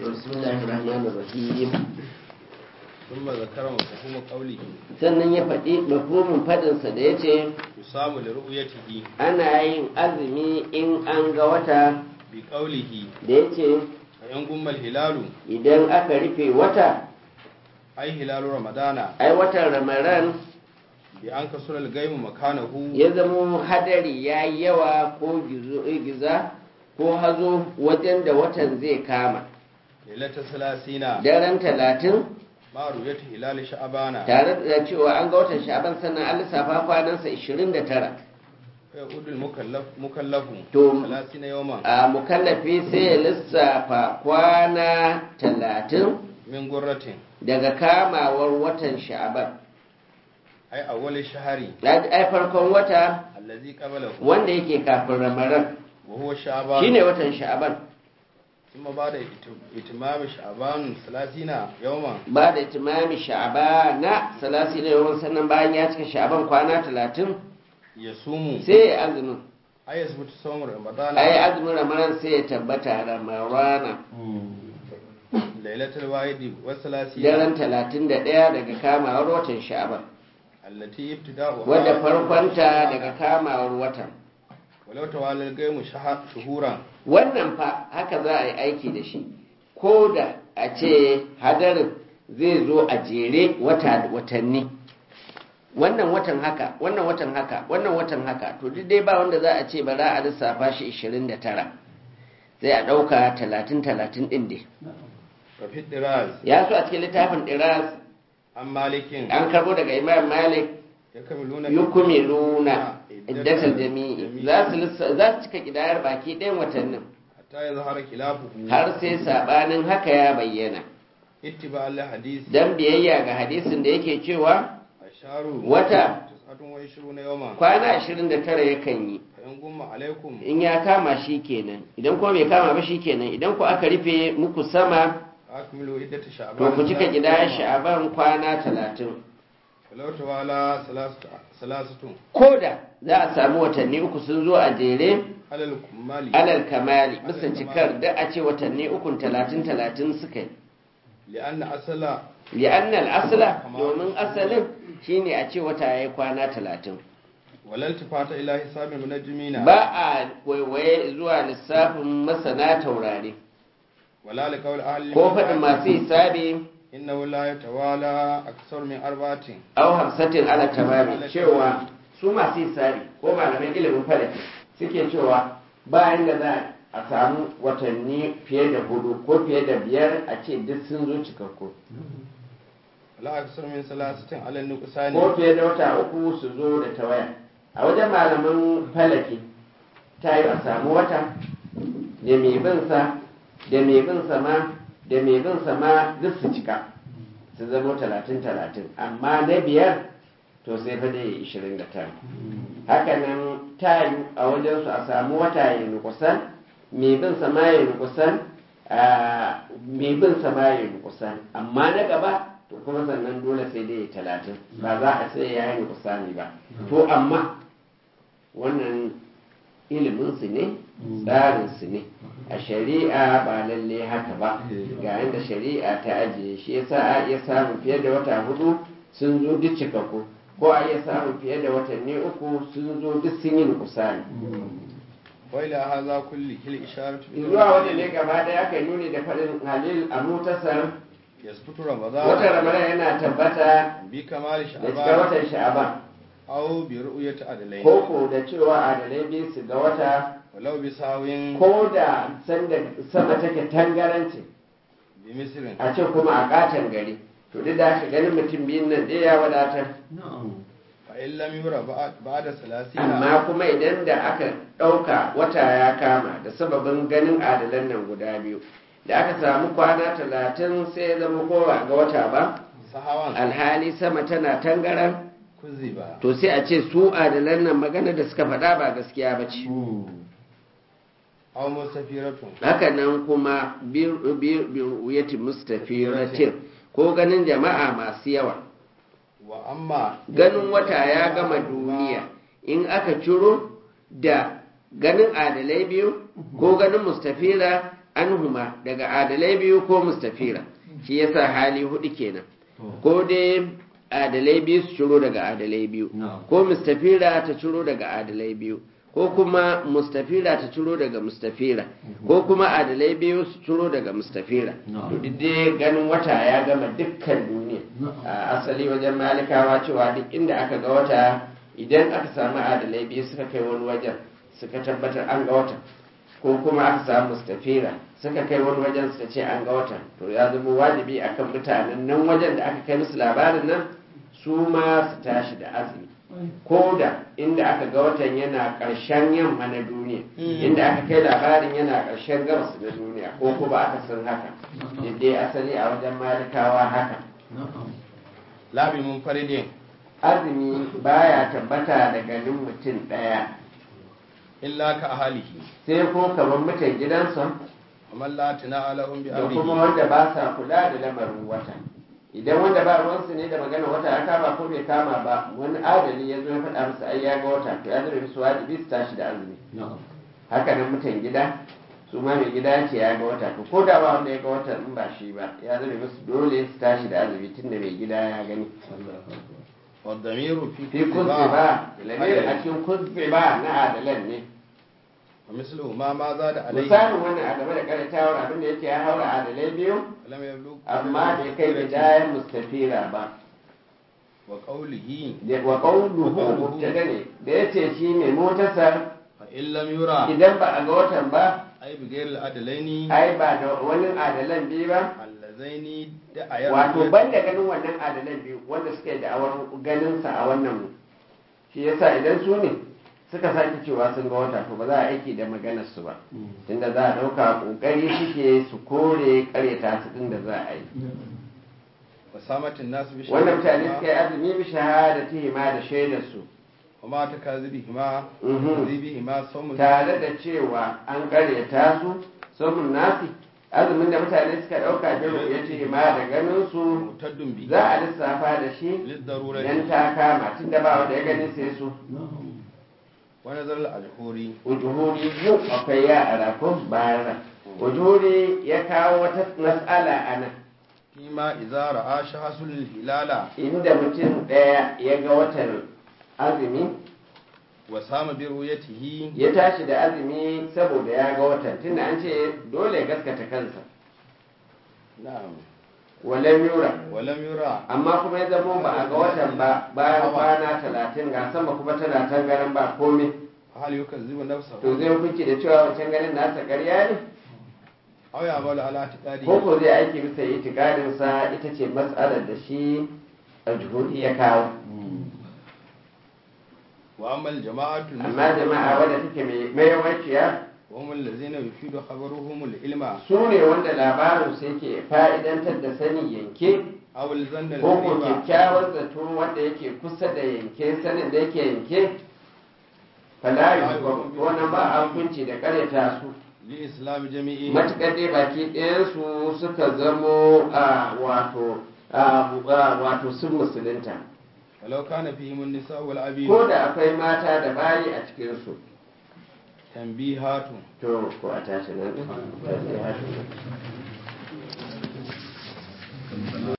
بسم الله الرحمن الرحيم ثم ذكر مفهوم قوله sannan ya faɗi mafhumin faɗinsa da ya ce يصام لرؤيته ana yin azumi in an ga wata بقوله da ya ce فإن قم الهلال idan aka rufe wata أي هلال رمضان ai watan ramadan بأن كسر الغيم مكانه ya zamo hadari ya yi yawa ko gizo- giza ko hazo wajen da watan zai kama ليلة ثلاثين daren talatin مع رؤية هلال شعبان tare da cewa an ga watan sha'aban sannan an lissafa kwanansa 29 فيعود المكلف مكلف توم. ثلاثين يوما a mukallafi sai ya lissafa kwana talatin من قرة daga kamawar watan sha'aban أي أول الشهر ai farkon wata الذي قبله wanda yake kafin ramadan وهو شعبان shine watan sha'aban ثم بعد إت- إتمام شعبان ثلاثين يوما ba da itimami sha'abana salasi da yawan sannan bayan ya cika sha'aban kwana talatin يصوم sai ya azumin أي يثبت صوم رمضان ai azumin ramadan sai ya tabbata ramarana ليلة الواحد والثلاثين daren talatin da ɗaya daga kamawar watan sha'aban التي ابتداؤها wadda farkonta daga kamawar watan ولو توالى القيم شهر شهورا wannan fa haka za a yi aiki da shi ko da a ce hadarin zai zo a jere wata watanni wannan watan haka wannan watan haka wannan watan haka to duk dai ba wanda za a ce ba za a lissafa shi 29 sai a ɗauka 30-30 ɗin dai وفي الدراز ya so a cikin littafin ɗiras عن مالك an karbo daga imam malik يكملون yukumiluna iddatal jami'i za su lissa- za su cika kidayar baki ɗayan watannin حتى يظهر خلافه har sai sabanin haka ya bayyana اتباع الحديث dan biyayya ga hadisin da yake cewa الشهر wata تسعة وعشرون يوما kwana 29 yakan yi فإن قم عليكم in ya kama shi kenan idan kuma bai kama ba shi kenan idan ku aka rufe muku sama أكملوا عدة to شعبان ku cika kidayar sha'aban kwana 30 ولو توالى ثلاثة ثلاثة ko da za a samu watanni uku sun zo a jere على الكمال alal kamali bisa cikar da a ce watanni ukun talatin talatin suka yi لأن أصل li'annal asla domin asalin shine a ce wata yayi kwana talatin ولا التفات إلى حساب المنجمين ba a waiwaye zuwa lissafin masana taurari ولا لقول أهل ko faɗin المنجمين masu hisabi إنه لا يتوالى أكثر من أربعة au hamsatin ala tamami cewa su masu hisabi ko malaman ilimin falaki suke cewa bayan da za a samu watanni fiye da hudu ko fiye da biyar a ce duk sun zo cikakku ولا أكثر من ثلاثة على النقصان ko fiye da wata uku su zo da tawaya a wajen malaman falaki ta yi a samu wata da mai bin sa da mai bin sa ma da mai bin sa ma duk su cika su zama talatin talatin amma na biyar to sai fa dai ishirin da tara haka nan ta yi a wajen su a samu wata ya nukusan mai bin sa ma ya nukusan a, mai bin sa ma ya nukusan amma na gaba to kuma sannan dole sai dai talatin ba za a sai ya yi nukusani ba to amma wannan iliminsu ne tsarinsu ne a shari'a ba lalle haka ba ga yadda shari'a ta ajiye shi yasa a iya samun fiye da wata hudu sun zo duk cikakku ko a iya samun fiye da watanni uku sun zo duk sun yi nukusani وإلى هذا كله الإشارة zuwa wanda ne gaba ɗaya aka yi nuni da faɗin halil a mutasar يسقط watan رمضان ramadan yana tabbata بكمال da cikar شعبان watan sha'aban أو برؤية عدلين ko ko da cewa adalai biyu su ga wata ولو بساو ko da sanda sama take tangaranci بمصر a ce kuma a katon gari to duk da haka ganin mutum biyun nan ɗaya ya wadatar فإن لم يرى بعد- بعد ثلاثين amma kuma idan da aka ɗauka wata ya kama da sababin ganin adalan nan guda biyu da aka samu kwana talatin sai ya zama kowa ga wata ba سهوا alhali sama tana tangaran كذب to sai a ce su adalan nan magana da suka faɗa ba gaskiya ba ce أو مستفيرة haka nan kuma biruyati mustafiratin ko ganin jama'a masu yawa وأما ganin wata ya gama duniya in aka ciro da ganin adalai biyu ko ganin mustafira anhuma daga adalai biyu ko mustafira shi yasa hali hudu kenan ko dai adalai biyu su ciro daga adalai biyu ko mustafira ta ciro daga adalai biyu ko kuma mustafira ta ciro daga mustafira ko kuma adalai biyu su ciro daga mustafira to duk dai ganin wata ya gama dukkan duniya a asali wajen malikawa cewa duk inda aka ga wata idan aka samu adalai biyu suka kai wani wajen suka tabbatar an ga wata ko kuma aka samu mustafira suka kai wani wajen suka ce an ga wata to ya zama wajibi akan mutanen nan wajen da aka kai musu labarin nan su ma su tashi da azumi ko da inda aka ga watan yana ƙarshen yamma na duniya inda aka kai labarin yana ƙarshen gabas na duniya ko kuma aka san haka dai asali a wajen malikawa haka labi mun faridin azumi baya tabbata da ganin mutum ɗaya illa ka ahalihi sai ko kamar mutan gidansa amma la tana alahum bi da kuma amrihi wanda ba sa kula da lamarin wata idan wanda ba ruwansu ne da magana wata ya kama ko bai kama ba wani adali ya zo ya faɗa musu ai ya ga wata to ya zama su wajibi su tashi da azumi haka nan mutan gida su ma mai gida ya ce ya ga wata to ko da ba wanda ya ga wata in ba shi ba ya zama musu dole su tashi da azumi tunda mai gida ya gani wa damiru fi fi kuzbe ba lamirin a cikin kuzbe ba na adalan ne wa mislu ma ma za da alaihi misalin wannan a game da karatawar abin da yake ya haura adalai biyu lam yablugh amma bai kai bidayar mustafira ba wa qawlihi da- wa qawluhu mubtada ne da yace shi mai motasar fa in lam yura idan ba a ga watan ba ay bi ghairi al-adlaini ai ba da wani adalan biyu ba allazaini da ayar wato ban da ganin wannan adalan biyu wanda suka yi da'awar ganin sa a wannan shi yasa idan su ne suka sake cewa sun ga wata to ba za a aiki da maganar su ba tunda za a dauka kokari suke su kore karyata su din da za a yi wa samatin nas bi wannan mutane suka yi azumi bi shahadatihima da shaidar su wa ma takazibihima Mhm. kadhibihima sawmun tare da cewa an karyata su samun nasi azumin da mutane suka dauka bin ya ce ma da ganin su mutaddun bi za a lissafa da shi lid darurati idan ta kama tun da ba wanda ya gani sai su wa nazar al-ajhuri ujuhuri mu akwai ya a rakon bayan ujuhuri ya kawo wata mas'ala a nan fima idza ra'a shahasul hilala inda mutum ɗaya ya ga watan azumi wa sama bi ru'yatihi ya tashi da azumi saboda ya ga watan tunda an ce dole ya gaskata kansa na'am walam yura wa lam yura amma kuma ya zamo ba a ga watan ba bayan kwana talatin ga sama kuma tana tangaran ba komai hal yukazzibu nafsahu to zai hukunci da cewa wancan ganin nasa ƙarya ne aw ya'malu ala i'tiqadi ko ko zai aiki bisa itikadin sa ita ce matsalar da shi aljuhudi ya kawo wa amma al-jama'atu amma jama'a wadda take mai mayawaciya wa hum allazina yufidu khabaruhum al-ilma su ne wanda labarin su yake fa'idantar da sani yanke aw al-zanna ko ko al-ghaiba kyakkyawar zato wanda yake kusa da yanke sanin da yake yanke fala yi wannan ba a hukunci da karyata su li islam jami'i matuƙar dai baki ɗayansu suka zamo a wato a wato sun musulunta walau kana fihim an-nisa wal abid ko da akwai mata da bayi a cikinsu tanbihatu to ko a tashi nan ɗin